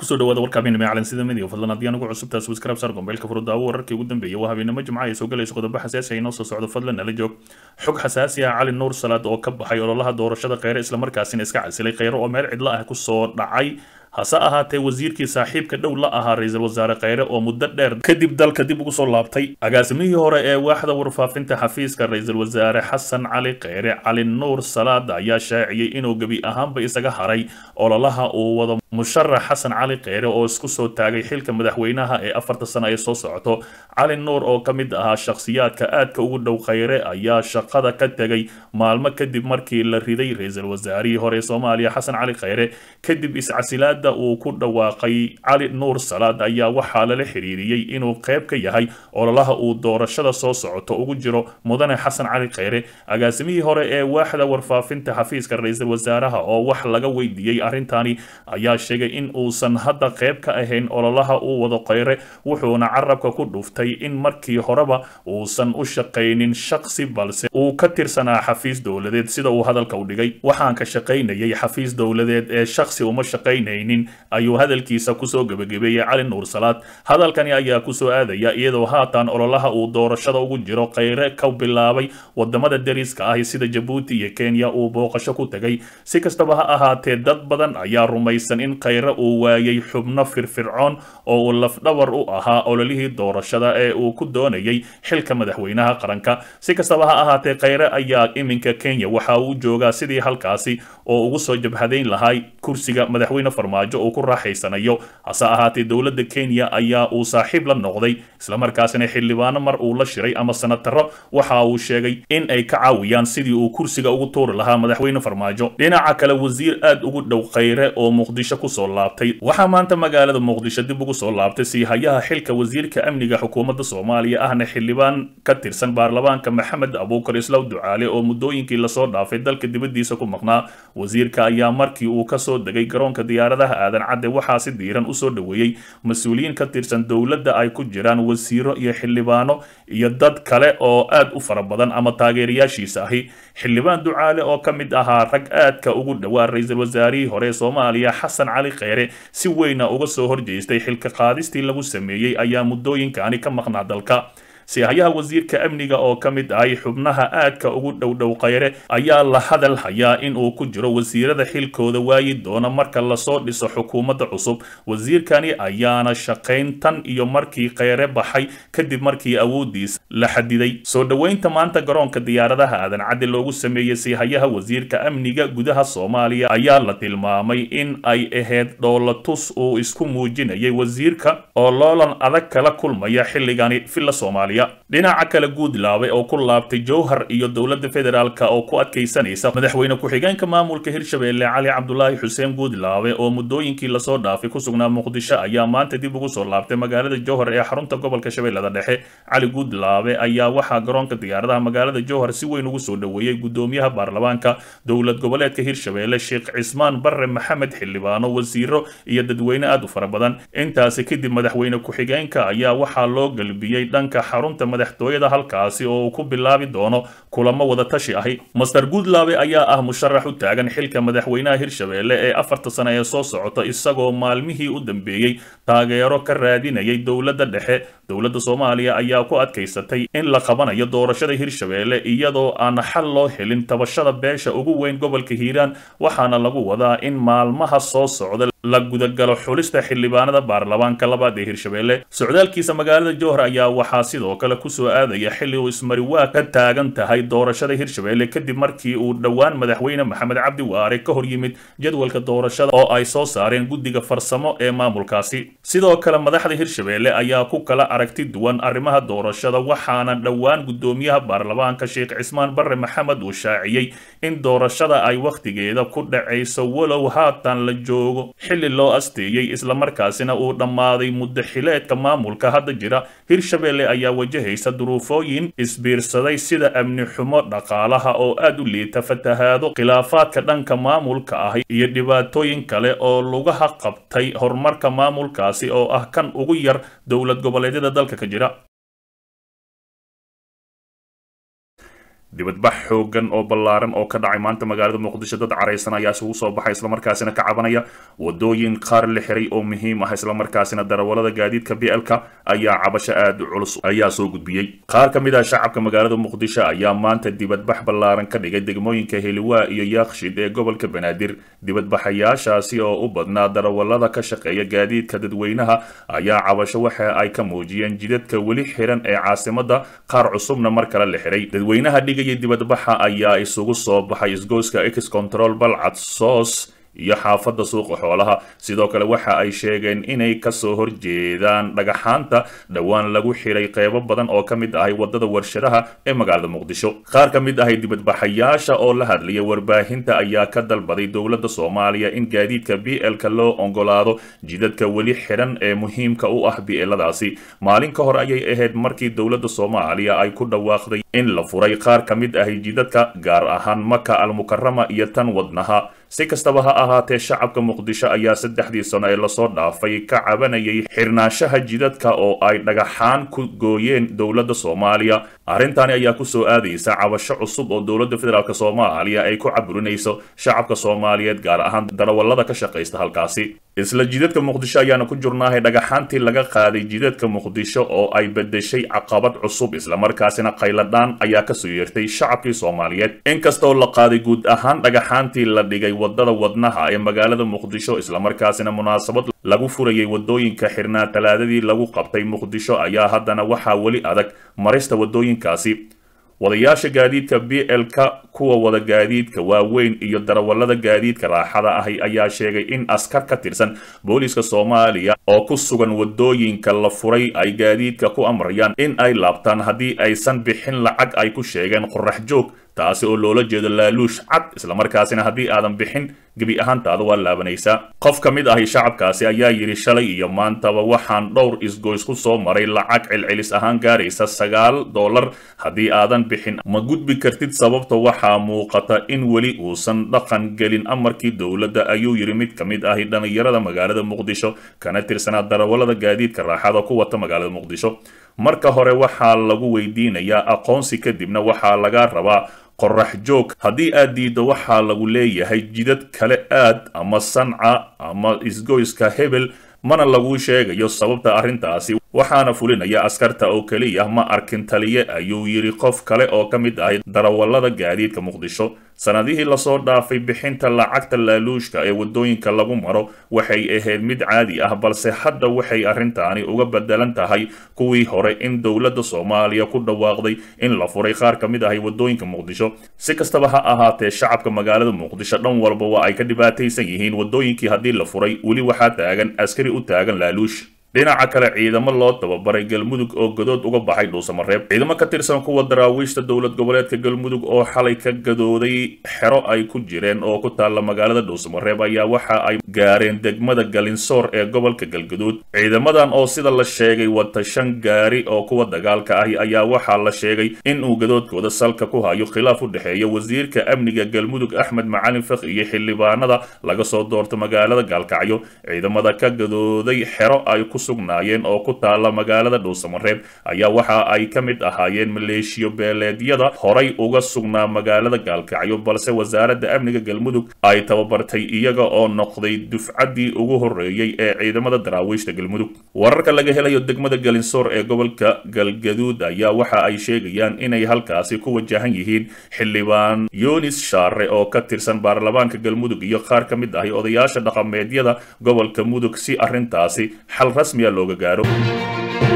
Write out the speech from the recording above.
kusoo dhawaada warka habeenimo ee calansida midiga fadlan haddii anugu cusubtaa subscribe saar gombeelka furudaawo wararkii ugu dambeeyay waa habeenimo jimca ay soo galayso qodobo xasaasi ah inoo soo socdo fadlan nala joog xog xasaasi ah cali nuur salaad oo ka baxay ololaha doorashada kheyre islamarkaasina iska casilay kheyre oo meel cidlo ah kusoo dhacay hase ahaatee wasiirkii saaxiibka dhow la ahaa ra-iisul wasaare kheyre oo muddo dheer kadib dalka dib ugu soo laabtay agaasimihii hore ee waaxda warfaafinta xafiiska ra-iisul wasaare xasan cali kheyre cali nuur salaad ayaa shaaciyey inuu gebi ahaanba isaga haray ololaha uu wado musharax xasan cali kheyre oo isku soo taagay xilka madaxweynaha ee afarta sano ay soo socoto cali nuur oo ka mid ahaa shakhsiyaadka aadka ugu dhow kheyre ayaa shaqada ka tegay maalmo kadib markii la riday ra-iisul wasaarihii hore ee soomaaliya xasan cali kheyre kadib iscasilaad uu ku dhawaaqay cali nuur salaad ayaa waxaa lala xiriiriyey inuu qayb ka yahay ololaha uu doorashada soo socoto ugu jiro mudane xasan cali kheyre agaasimihii hore ee waaxda warfaafinta xafiiska ra-iisul wasaaraha oo wax laga weydiiyey arrintani ayaa sheegay in uusan hadda qayb ka ahayn ololaha uu wado kheyre wuxuuna carabka ku dhuftay in markii horeba uusan u shaqaynin shaqsi balse uu ka tirsanaa xafiis dowladeed sida uu hadalka u dhigay waxaan ka shaqaynayay xafiis dowladeed ee shaqsi uma shaqaynayn ayuu hadalkiisa kusoo gebagabeeyey cali nuur salaad hadalkani ayaa kusoo aadaya iyadoo haatan ololaha uu doorashada ugu jiro kheyre ka bilaabay wadamada dariska ah sida jabuuti iyo kenya uu booqasho ku tegay si kastaba ha ahaatee dad badan ayaa rumaysan in kheyre uu waayay xubno firfircoon oo uu lafdhabar u ahaa ololihii doorashada ee uu ku doonayay xilka madaxweynaha qaranka si kastaba ha ahaatee kheyre ayaa iminka kenya waxa uu joogaa sidii halkaasi oo ugu soo jabhadayn lahay kursiga madaxweyne farmaajo uu ku raaxaysanayo hase ahaatee dowladda kenya ayaa uu saaxiib la noqday islamarkaasina xildhibaano mar uu la shiray ama sanataro waxa uu sheegay in ay ka caawiyaan sidii uu kursiga ugu tuuri lahaa madaxweyne farmaajo dhinaca kale wasiir aad ugu dhow kheyre oo muqdisho kusoo laabtay waxaa maanta magaalada muqdisho dib ugu soo laabtay siihayaha xilka wasiirka amniga xukuumadda soomaaliya ahna xildhibaan ka tirsan baarlamaanka maxamed abuukar islaw ducaale oo muddooyinkii lasoo dhaafay dalka dibaddiisa ku maqnaa wasiirka ayaa markii uu kasoo degay garoonka diyaaradaha aadan cadde waxaa si diiran usoo dhoweeyey mas-uuliyiin ka tirsan dowladda ay ku jiraan wasiiro iyo xildhibaano iyo dad kale oo aad u fara badan ama taageerayaashiisa ahi xildhibaan ducaale oo ka mid ahaa rag aadka ugu dhowaa ra-iisul wasaarihii hore ee soomaaliya xasan cali kheyre si weyna uga soo horjeestay xilka qaadistii lagu sameeyey ayaa muddooyinkani ka maqnaa dalka sihayaha wasiirka amniga oo ka mid ahay xubnaha aadka ugu dhowdhow kheyre ayaa la hadal hayaa in uu ku jiro wasiirada xilkooda waayi doona marka lasoo dhiso xukuumadda cusub wasiirkani ayaana shaqayn tan iyo markii kheyre baxay kadib markii awoodiisa la xadiday soo dhoweynta maanta garoonka diyaaradaha aadan cadde loogu sameeyey sihayaha wasiirka amniga gudaha soomaaliya ayaa la tilmaamay in ay ahayd dhoolatus uu isku muujinayay wasiirka oo loolan adag kala kulmaya xilligani villa soomaaliya dhinaca kale guudlaabe oo ku laabtay jowhar iyo dowladda federaalk oo ku adkaysanaysa madaxweyne ku-xigeenka maamulka hirshabeelle cali cabdulaahi xuseen guudlaabe oo muddooyinkii lasoo dhaafay ku sugnaa muqdisho ayaa maanta dib ugu soo laabtay magaalada jowhar ee xarunta gobolka shabeellada dhexe cali guudlaabe ayaa waxaa garoonka diyaaradaha magaalada jowhar si weyn ugu soo dhoweeyey gudoomiyaha baarlamaanka dowlad goboleedka hirshabeelle sheekh cismaan barre maxamed xildhibaano wasiiro iyo dadweyne aad u fara badan intaasi kadib madaxweyne ku-xigeenka ayaa waxaa loo galbiyey dhanka xarun madaxtooyada halkaasi oo uu ku bilaabi doono kulamo wada tashi ahi master guudlaabe ayaa ah musharax u taagan xilka madaxweynaha hirshabeelle ee afarta sano ee soo socota isagoo maalmihii u dambeeyey taageero ka raadinayay dowladda dhexe dowladda soomaaliya ayaa ku adkaysatay in la qabanayo doorashada hirshabeelle iyadoo aan xal loo helin tabashada beesha ugu weyn gobolka hiiraan waxaana lagu wadaa in maalmaha soo socda la gudagalo xulista xildhibaanada baarlamaanka labaad ee hirshabeelle socdaalkiisa magaalada jowhar ayaa waxaa sidoo kale kusoo aadaya xilli uu ismariwaa ka taagan tahay doorashada hirshabeelle kadib markii uu dhowaan madaxweyne maxamed cabdi waare ka hor yimid jadwalka doorashada oo ay soo saareen guddiga farsamo ee maamulkaasi sidoo kale madaxda hirshabeelle ayaa ku kala aragti duwan arrimaha doorashada waxaana dhowaan gudoomiyaha baarlamaanka sheekh cismaan barre maxamed uu shaaciyey in doorashada ay wakhtigeeda ku dhacayso walow haatan la joogo xilli loo asteeyey islamarkaasina uu dhammaaday muddo xileedka maamulka hadda jira hirshabeelle ayaa wajahaysa duruufooyin isbiirsaday sida amni xumo dhaqaalaha oo aad u liita fatahaado khilaafaadka dhanka maamulka ah iyo dhibaatooyin kale oo lugaha qabtay horumarka maamulkaasi oo ah kan ugu yar dowlad goboleedyada dalka ka jira dibadbax xoogan oo ballaaran oo ka dhacay maanta magaalada muqdisho dad caraysan ayaa isugu soo baxay islamarkaasina ka cabanaya wadooyin qaar la xiray oo muhiim ah islamarkaasina darawalada gaadiidka blka ayaa cabasho aada u culus ayaa soo gudbiyey qaar ka mid ah shacabka magaalada muqdisho ayaa maanta dibadbax ballaaran ka dhigay degmooyinka heliwaa iyo yaakshid ee gobolka banaadir dibadbaxayaashaasi oo u badnaa darawalada ka shaqeeya gaadiidka dadweynaha ayaa cabasho waxa ay ka muujiyeen jidadka weli xiran ee caasimada qaar cusubna mar kale la xiray dadweynaha dhigaya dibadbaxa ayaa isugu soo baxay isgoyska ex control balcad soos iyo xaafadda suuqa xoolaha sidoo kale waxa ay sheegeen inay kasoo horjeedaan dhagaxaanta dhowaan lagu xiray qeybo badan oo ka mid ahay wadada warshadaha ee magaalada muqdisho qaar ka mid ahay dibadbaxayaasha oo la hadlaya warbaahinta ayaa ka dalbaday dowladda soomaaliya in gaadiidka b l-ka loo ogolaado jidadka weli xidhan ee muhiimka u ah b-ladaasi maalin ka hor ayay ahayd markii dowladda soomaaliya ay ku dhawaaqday in la furay qaar ka mid ahay jidadka gaar ahaan maka almukarama iyo tan wadnaha si kastaba ha ahaatee shacabka muqdisho ayaa saddexdii sano ee lasoo dhaafay ka cabanayay xirnaanshaha jidadka oo ay dhagaxaan ku gooyeen dowladda soomaaliya arrintani ayaa kusoo aadaysa cabasho cusub oo dowladda federaalk soomaaliya ay ku caburinayso shacabka soomaaliyeed gaar ahaan darawallada ka shaqaysta halkaasi isla jidadka muqdisho ayaana ku jurnaahay dhagaxaantii laga qaaday jidadka muqdisho oo ay bedeshay caqabad cusub islamarkaasina qayladhaan ayaa kasoo yeertay shacabkii soomaaliyeed inkastoo la qaaday guud ahaan dhagaxaantii la dhigay wadada wadnaha ee magaalada muqdisho islamarkaasina munaasabad lagu furayay wadooyinka xirnaa talaadadii lagu qabtay muqdisho ayaa haddana waxaa weli adag marista wadooyinkaasi wadayaasha gaadiidka b l-ka kuwa wada gaadiidka waaweyn iyo darawallada gaadiidka raaxada ahi ayaa sheegay in askar ka tirsan booliiska soomaaliya oo ku sugan wadooyinka la furay ay gaadiidka ku amrayaan in ay laabtaan haddii aysan bixin lacag ay ku sheegeen qorax joog taasi oo loola jeedo laaluush cad islamarkaasina haddii aadan bixin gebi ahaantaada waa laabanaysaa qof ka mid ahi shacabkaasi ayaa yidhi shalay iyo maantaba waxaan dhowr isgoys ku soo maray lacag celcelis ahaan gaaraysa sagaal dollar haddii aadan bixin ma gudbi kartid sababta waxaa muuqata in weli uusan dhaqan gelin amarkii dowladda ayuu yidhi mid ka mid ahi dhallinyarada magaalada muqdisho kana tirsanaa darawallada gaadiidka raaxada ku wata magaalada muqdisho marka hore waxaa lagu weydiinayaa aqoonsi kadibna waxaa laga rabaa qorax joog haddii aad diiddo waxaa lagu leeyahay jidad kale aad ama sanca ama isgoyska hebel mana laguu sheegayo sababta arrintaasi waxaana fulinaya askarta oo keliya ma arkin taliye ayuu yidhi qof kale oo ka mid ahay darawallada gaadiidka muqdisho sanadihii lasoo dhaafay bixinta lacagta laaluushka ee wadooyinka lagu maro waxay ahayd mid caadi ah balse hadda waxay arrintaani uga bedelan tahay kuwii hore in dowladda soomaaliya ku dhawaaqday in la furay qaar ka mid ahay wadooyinka muqdisho si kastaba ha ahaatee shacabka magaalada muqdisho dhan walba waa ay ka dhibaataysan yihiin wadooyinkii haddii la furay weli waxaa taagan askari u taagan laaluush dhinaca kale ciidamo loo tababaray galmudug oo gadood uga baxay dhuusamareeb ciidamo ka tirsan kuwa daraawiishta dowlad goboleedka galmudug oo xalay ka gadooday xero ay ku jireen oo ku taalla magaalada dhuusamareeb ayaa waxa ay gaareen degmada galinsoor ee gobolka galgaduud ciidamadan oo sida la sheegay wata shan gaari oo kuwa dagaalka ahi ayaa waxaa la sheegay in uu gadoodkooda salka ku hayo khilaaf u dhexeeya wasiirka amniga galmudug axmed macalin fak iyo xildhibaanada laga soo doorto magaalada gaalkacyo ciidamada ka gadooday xero ay ku sugnaayeen oo ku taala magaalada dhuusamareeb ayaa waxa ay ka mid ahaayeen maleeshiyo beeleedyada horay uga sugnaa magaalada gaalkacyo balse wasaaradda amniga galmudug ay tababartay iyaga oo noqday dufcaddii ugu horreeyey ee ciidamada daraawiishta galmudug wararka laga helayo degmada galinsoor ee gobolka galgaduud ayaa waxa ay sheegayaan inay halkaasi ku wajahan yihiin xildhibaan yunis shaare oo ka tirsan baarlamaanka galmudug iyo qaar ka mid ahi odayaasha dhaqameedyada gobolka mudug si arrintaasi xal rasmiya looga gaaro